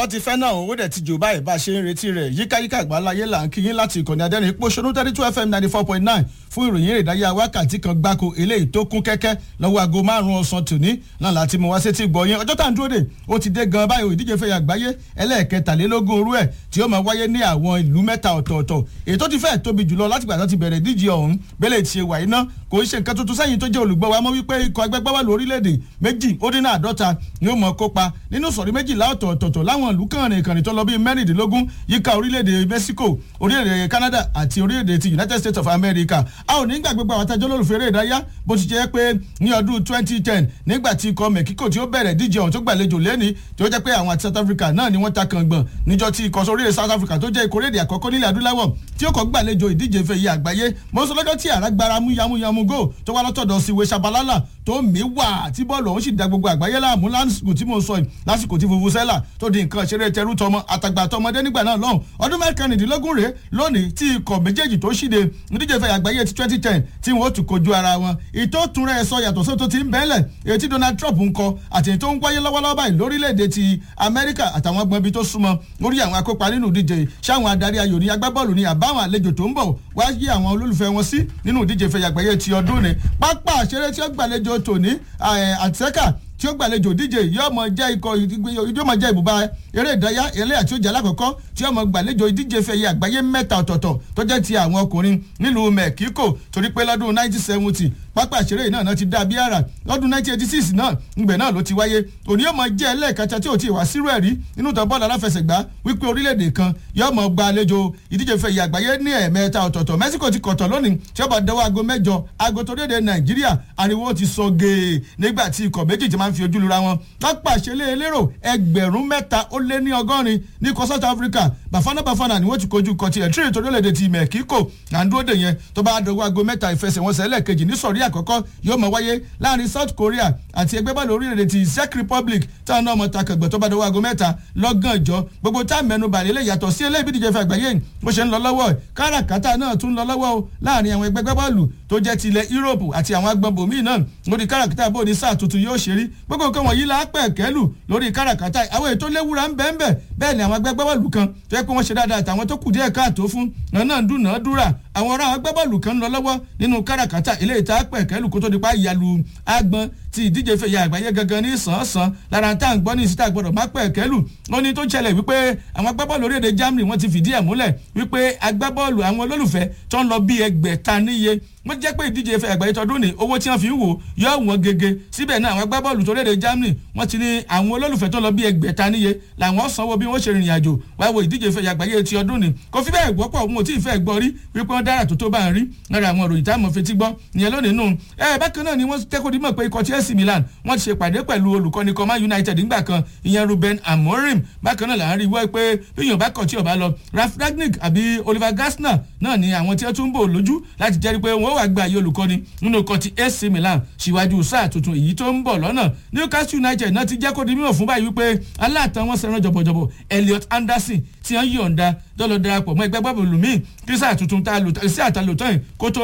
ọ̀sán ti fẹ́ náà owó dẹ̀ ti jò báyìí bá a ṣe ń retí rẹ̀ yíkáyíká àgbáláyé là ń kíyín láti ìkànnì adẹ́rìn ipò ṣonú thirty two fm ninety four point nine fún ìròyìn èrè ìdáyà wákàtí kan gbáko eléyìí tó kún kẹ́kẹ́ lọ́wọ́ aago márùn-ún ọ̀sán tòní náà láti mú wá sétí gbọ̀nyìn ọjọ́ tá à ń dúró dè ó ti dé gan báyìí ìdíje fẹ́ àgbáyé ẹlẹ́ẹ̀kẹtàlélógún orú ẹ̀ tí ó máa wáyé ní àwọn ìlú mẹ́ta ọ̀tọ̀ọ̀tọ̀ èyí tó ti fẹ́ tóbi jùlọ láti gbà tó ti bẹ̀rẹ̀ ìdíje ọ̀hún bẹ́lẹ̀ ti ṣe wà iná kò ń ṣe nǹkan tuntun sẹ́yìn tó jẹ́ olùgbọ́ wa mọ́ wípé ikọ̀ agbẹ́gbẹ́wàlú orílẹ̀-èdè méjì ó dín ní àádọ́ta ni ó mọ̀ kópa nínú sọ̀rí méjìlá ọ̀tọ̀ọ̀tọ̀ láwọn ìlú kànrin kànrin tó lọ bíi mẹ́rìndínlógún yíká orílẹ̀-èdè Mexico orílẹ̀-èdè Canada àti orílẹ̀-èdè ti United States of America a ò ní gbà gbogbo àwọn atajọ́ lólùfẹ́ eré ìdárayá bó ti jẹ́ pé ní ọdún 2010 nígbà tí ikọ̀ Mexico tí ó bẹ̀rẹ̀ díje ọ̀hún tó gbàlejò lẹ́ni tí ó jẹ́ pé àwọn àti South Africa náà ni wọ́n ta kàngbọ̀n níjọ́ tí ikọ̀ orílẹ̀ South Africa tó jẹ́ ikọ̀ orílẹ̀ àkọ́kọ́ nílẹ̀ adúláwọ̀ tí ó kọ́ gbàlejò ìdíje ife yìí àgbáyé mọ́sọ́ lọ́jọ́ tí àràgbára mú yamuyamu go tó wá lọ́tọ̀dọ̀ sí ìwé Shabalala tó mí wà tí bọ́ọ̀lù ọ̀hún sì da gbogbo àgbáyé láàmú lásìkò tí mo sọ yìí lásìkò tí fufu sẹ́là tó di nǹkan ṣeré tẹrú tọmọ àtàgbà tọmọdé nígbà náà lọ́hùn ọdún mẹ́kànnìdínlógún rèé lónìí tí ikọ̀ méjèèjì tó ṣíde ìdíje ìfẹ́ àgbáyé ti twenty ten tí wọ́n tún kojú ara wọn ìtò túnra ẹ̀ sọ yàtọ̀ sóto ti ń bẹ́ẹ̀lẹ̀ èyí tí Donald Trump ń kọ àti èyí tó ń wáyé lọ́wọ́lọ́wọ́ báyìí lórílẹ̀‐èdè ti Amẹ́ríkà àtàwọn ọgbọ́n ibi tó súnmọ́ lórí àwọn akópa nínú ìdíje ṣáwọn adarí ayò ní agbábọ́ọ̀lù ní àbáwọn àlejò tó ń bọ̀ wá yí àwọn olólùfẹ́ wọn sí nínú ìdíje ìfẹ́ àgbáyé ti ọdún ni pápá àṣeré tí ó gbàlejò tòní àtẹ́kà tí ó gbàlejò díje yóò mọ jẹ́ ikọ̀ yóò mọ jẹ́ ibùba eré ìdárayá ẹlẹ́yà tí ó jẹ́ alákọ̀ọ́kọ́ tí yóò mọ gbàlejò ìdíje fẹ̀yẹ àgbáyé mẹ́ta ọ̀tọ̀ọ̀tọ̀ tó jẹ́ ti àwọn ọkùnrin nílùú Mexico torí pé lọ́dún 1970 pápá ìṣeré náà náà ti dá bí àrà lọ́dún 1986 náà ńgbẹ̀ náà ló ti wáyé òní yóò mọ jẹ́ ẹlẹ́ẹ̀kẹta tí ò ti wá sírú ẹ̀rí nínú ìtàn bọ́ọ̀lù aláfẹsẹ̀gbá wípé orílẹ̀-èdè kan yóò mọ gba àlejò ìdíje fẹ̀yẹ àgbáyé ní ẹ̀ẹ̀mẹ́ta ọ̀tọ̀ọ̀tọ̀ Mexico ti kọ̀tọ̀ lónìí tí ó bá dọwọ́ aago mẹ́jọ aago tó dédé Nàìjíríà ariwo ti sọ gèè nígbà tí ikọ̀ méjì ti máa ń fi ojú lura wọn pápá ìṣeré elérò ẹgbẹ̀rún mẹ́ta ó lé ní ọgọ́rin ní kọ South Africa Bafana Bafana ni wọ́n ti kojú kọtí ẹ̀ tírì torí orílẹ̀-èdè ti Mexico à ń dúró dè yẹn tó bá dọwọ́ aago mẹ́ta ìfẹsẹ̀wọnsẹ̀ ẹlẹ́ẹ̀kejì ní sọ̀rí àkọ́kọ́ yóò máa wáyé láàrin South Korea àti ẹgbẹ́ bọ́ọ̀lù orílẹ̀-èdè ti Czech Republic táwọn náà mọ̀ ta kẹgbẹ́ tó bá dọwọ́ aago mẹ́ta lọ́gànjọ́ gbogbo tá mẹ́nu bàlẹ́ lè yàtọ̀ sí eléyìí bídíje fẹ́ àgbáyé bó ṣe ń lọ lọ́wọ́ káràkátà náà tún lọ lọ́wọ́ o láàrin àwọn ẹgbẹ́ bọ́ọ̀lù tó jẹ́ ti ilẹ̀ Europe àti àwọn agbọ̀nbò míì náà lórí káràkátà bó ní sáà tuntun yóò ṣe rí gbogbo nǹkan wọ̀nyí la pẹ̀ kẹ́lù lórí káràkátà àwọn ètò léwúra ń bẹ́ẹ̀ bẹ́ẹ̀ bẹ́ẹ̀ ni àwọn agbẹ́bọ́ọ̀lù kan tó yẹ pé wọ́n ṣe dáadáa àtàwọn tó kù díẹ̀ káàtó fún náà ń dúnàádúrà àwọn ará agbábọ́ọ̀lù kan ń lọ lọ́wọ́ nínú káràkátà eléyìí tá a pẹ̀ kẹ́lù kó tó di pa ìyàlú agbọn ti ìdíje fẹ̀yà àgbáyé gangan ní sàn-án lára tá à ń gbọ́ ní ìsítà gbọ́dọ̀ má pẹ̀ kẹ́lù ó ní tó ṣẹlẹ̀ wípé àwọn agbábọ́ọ̀lù orílẹ̀-èdè Germany wọ́n ti fìdí ẹ̀ múlẹ̀ wípé agbábọ́ọ̀lù àwọn olólùfẹ́ tó ń lọ bí ẹgbẹ̀ta níye wọ́n jẹ́ pé ìdíje ìfẹ́ àgbáyé tọdún ní owó tí wọ́n fi ń wò yọ wọ́n gẹ́gẹ́ síbẹ̀ náà àwọn agbábọ́ọ̀lù tó léde Germany wọ́n ti ní àwọn olólùfẹ́ tó lọ bí ẹgbẹ̀ta níye làwọn sanwó bí wọ́n ṣe rìnrìn àjò wá wo ìdíje ìfẹ́ àgbáyé ti ọdún ní kò fi bẹ́ẹ̀ gbọ́pọ̀ wọn ò tí ì fẹ́ gbọ́ rí wípé wọ́n dára tó tó bá ń rí lára àwọn òròyìn táwọn fetí gbọ́ ìyẹn lónìí nù ẹ bákan náà ni wọ́n tẹ́kọ̀ọ́ dímọ̀ pé ikọ̀ Chelsea Milan wọ́n ti ṣe pàdé pẹ̀lú olùkọ́ni kan Man United nígbà kan ìyẹn Ruben Amorim bákan náà là ń rí wọ́ pé bí èèyàn bá kọ̀ tí ò bá lọ Ralf Rangnick àbí Oliver Glasner náà ni àwọn tí wọ́n tún bò lójú láti jẹ́rìí pé wọ́n wà gba àyè olùkọ́ni nínú kan ti AC Milan síwájú sáà tuntun èyí tó ń bọ̀ lọ́nà Newcastle United náà ti jẹ́ kó di mímọ̀ fún báyìí wípé aláàtàn wọn sẹ́ran jọ̀bọ̀jọ̀bọ̀ Elliot Anderson tí wọ́n yọ̀ǹda dọ́lọ́ darapọ̀ mọ́ ẹgbẹ́ bọ́ọ̀lù míì kí sáà tuntun tá a lò sí àtàlótọ́ yìí kó tó